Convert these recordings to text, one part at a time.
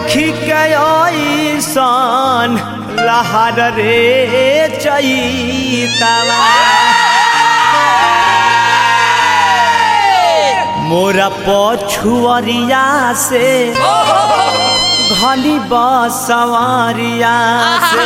देखी के ऐसन लहर रे चैतवा मोरा पछुअरिया से घनी बसवरिया से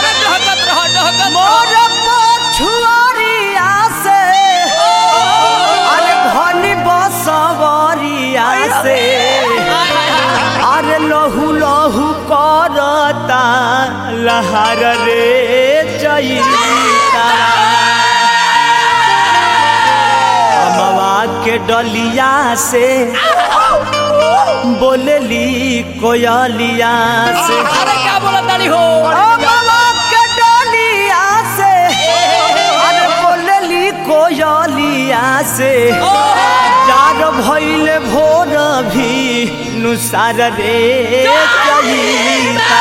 मोर पछुअरिया से अरे घनी बसवरिया से अरे लहू लहू करता लहर रे चैता अमवा के डलिया से बोलली कोयलिया से अरे क्या बोला तारी हो अमवा के डलिया से अरे बोलली कोयलिया से चार भइल भोर भी नुसार रे चैता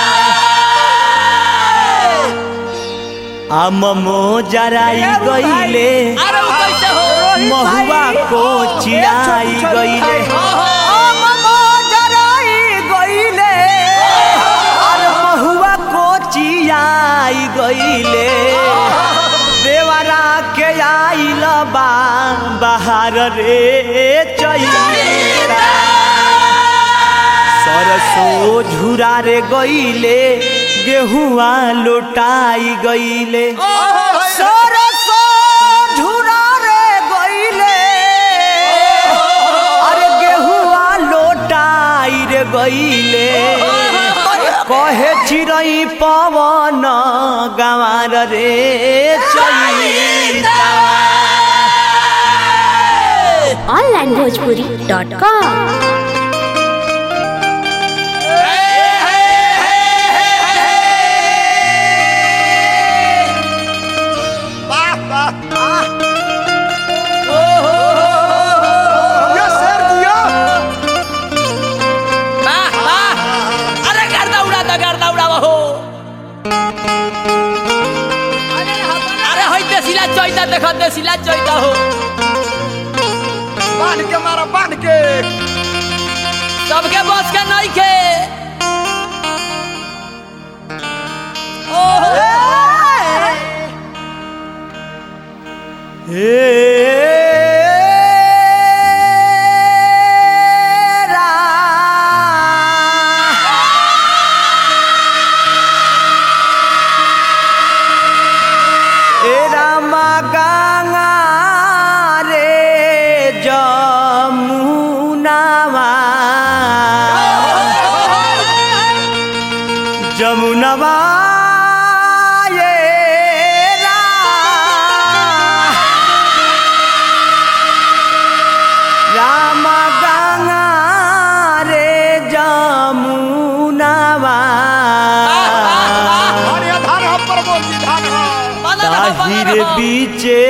आम जराई गईले अरे वो कैसे हो महुआ को चिराई गईले आम जराई गईले अरे महुआ को चिराई गईले देवरा के आइल बा बाहर रे चैता सरसो झुरा रे गईले गेहुआ लोटाई गईले सरसो झुरा रे गईले अरे गेहुआ लोटाई रे गईले कहे चिरई पवन गंवार रे चैता ऑनलाइन भोजपुरी डॉट कॉम वाह वाह ये सर दिया वाह वाह अरे गर्दा उड़ा दा गर्दा उड़ावा हो अरे होई देसिला चोइता देख देसिला चोइता हो बांध के मारा बांध के सबके बस के नहीं के ओहो जमुनवा ये रा राम गंगा रे जमुनवा धान धान हम पर बोल जी धान हा बना रहो, बना ताहिर रहो। बीचे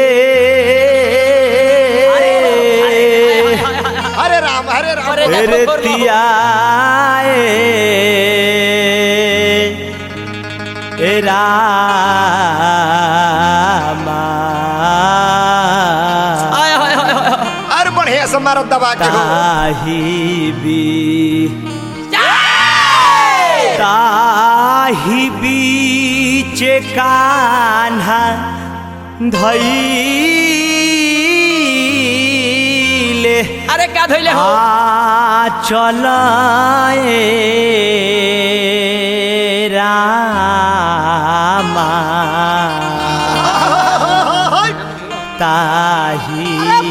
हरे राम हरे राम अरे रे देखो, देखो। तियाए ए रामा आय, आय, आय, आय, आय। अरे बढ़िया से मारो दबा के हो ताही बी ताही बीच कान्हा धैले अरे क्या धोइले हो आ चलाए रामा ताही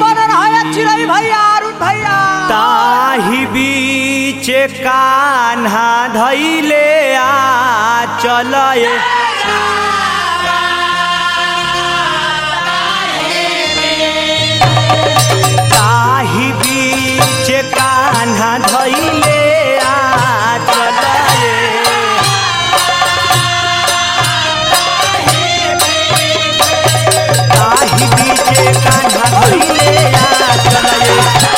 ताही बीच कान्हा धैले आ चलए ताही बीच कान्हा धैले आ चलए ताही बीच कान्हा धैले आ चलए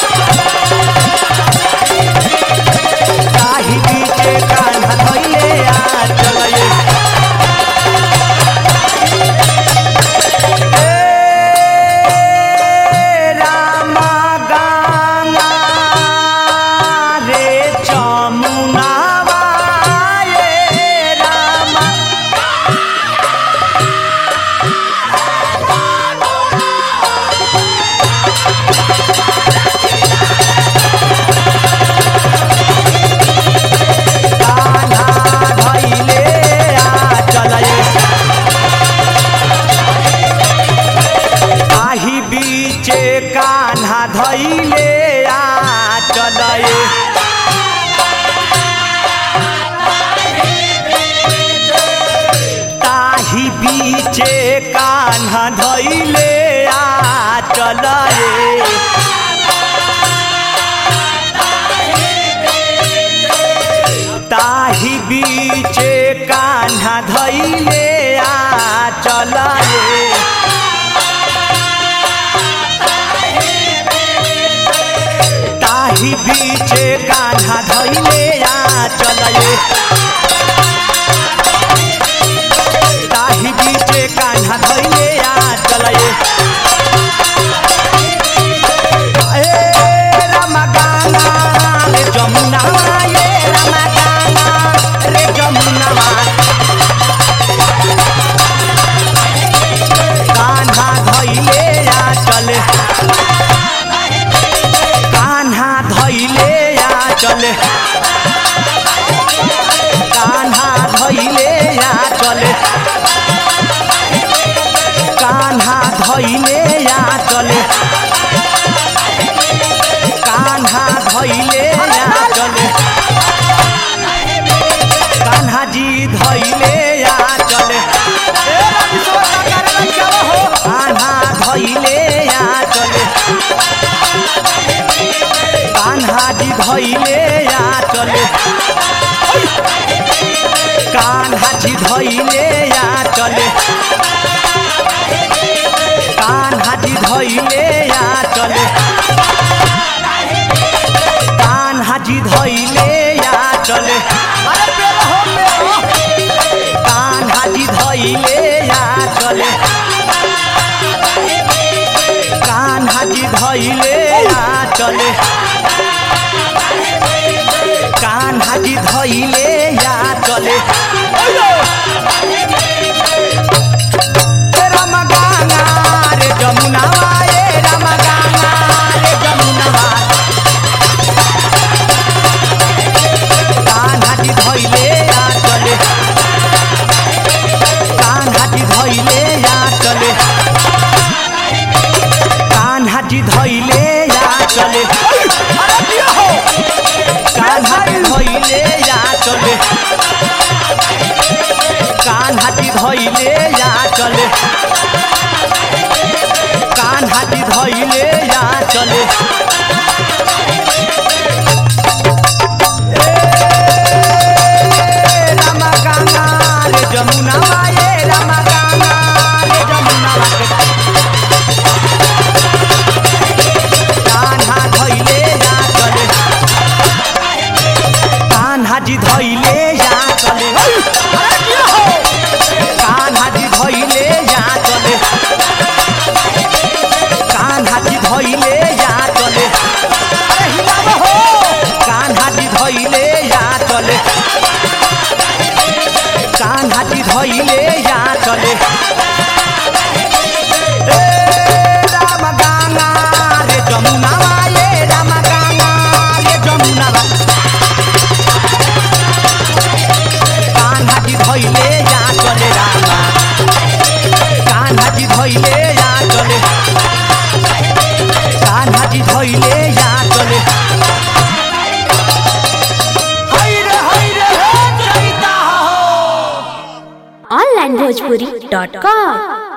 ताही बीच कान्हा धैले आ चलए ए रामा गाना रे कान्हा धैले आ चल रे ताही बीचे कान्हा धैले आ चल रे ताही बीचे कान्हा धैले आ चल रे ताही बीचे कान्हा धैले आ चल रे ए रामा गाना रे जमुना ये रामा गाना रे जमुना कान्हा धैले आ चले कान्हा धैले आ चले कान्हा धैले आ चले कान्हा धैले आ चले कान्हा धैले आ चले कान्हा जी धैले आ चले कान्हा धैले आ चले कान्हा जी धैले आ चले कान्हा जी धैले आ चले कान्हा जी धैले आ चले कान्हा जी धैले आ चले कान्हा जी धैले आ चले कान्हा जी धैले आ चले कान्हा जी धैले आ चले ए राम गाना रे जमुनावा ए राम गाना रे जमुनावा कान्हा जी धैले आ चले कान्हा जी धैले आ चले कान्हा जी धैले आ चले कान्हा जी धैले आ चले कान्हा जी धैले आ चले कान्हा जी धैले आ चले ए रामा गाना रे जमुना माए रामा गाना रे जमुना के कान्हा धैले जा चले कान्हा जी धैले जा चले कान्हा जी धैले जा चले कान्हा जी धैले जा चले कान्हा जी धैले जा चले कान्हा जी धैले जा चले ए राम गाना रे जमुना ये राम गाना रे जमुना कान्हा जी धैले जा चले रामा कान्हा जी धैले जा चले कान्हा जी धैले जा चले हैरे हैरे हे चैता हो onlinebhojpuri.com